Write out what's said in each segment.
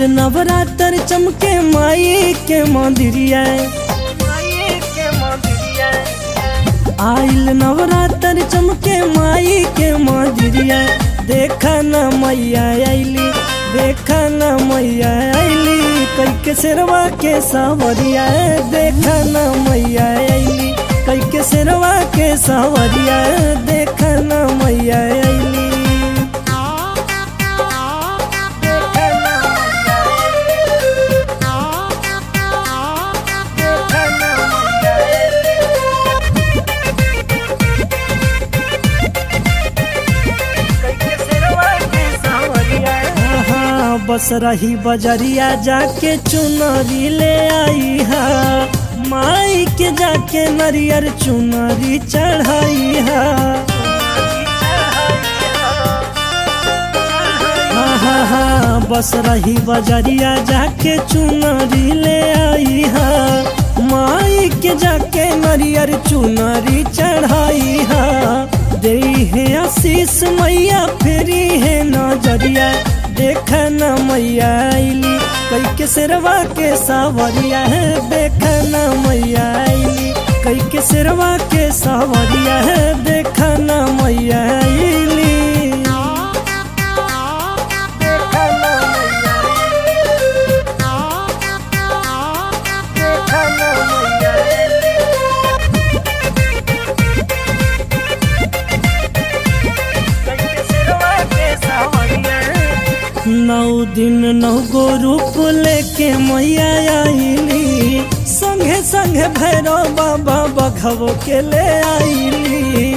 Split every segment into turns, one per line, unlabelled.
नवरात्र चमके माई के मंदिरिया आइल नवरात्र चमके माई के मंदिरिया देखा न मैया आइली देखा न मैया आइली कई के शेरवा के सावरिया देखा न मैया आइली कई के शेरवा के सावरिया देखा न मैया आइली हाँ, बस रही बजरिया जाके चुनरी ले आई हा माई के जाके नरियर चुनरी चढ़ाई हा हाँ हाँ हाँ बस रही बजरिया जाके चुनरी ले आई हा माई के जाके नरियर चुनरी चढ़ाई हा दे है आशीष मैया फेरी है नजरिया देख न मैया आइली कई के सिरवा के सावरिया है देख न मैया आइली कई के सिरवा के सावरिया है देख न मैया आइली नौ दिन नौ गो रूप लेके मैया आईली संगे संगे भैरव बाबा बघवो के ले आईली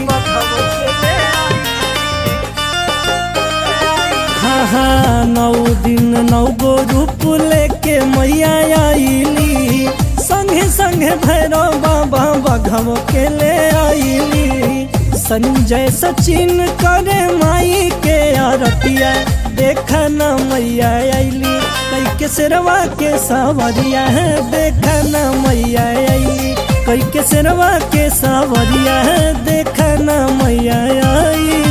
हाँ हाँ नौ दिन नौ गो रूप लेके मैया आईली संगे संगे भैरव बाबा बघवो के ले आईली संजय सचिन करे माई के आरतिया देख न मैया आईली कई के सिरवा के सावरिया है देख न मैया आईली कई के सिरवा के सावरिया है देख न मैया आई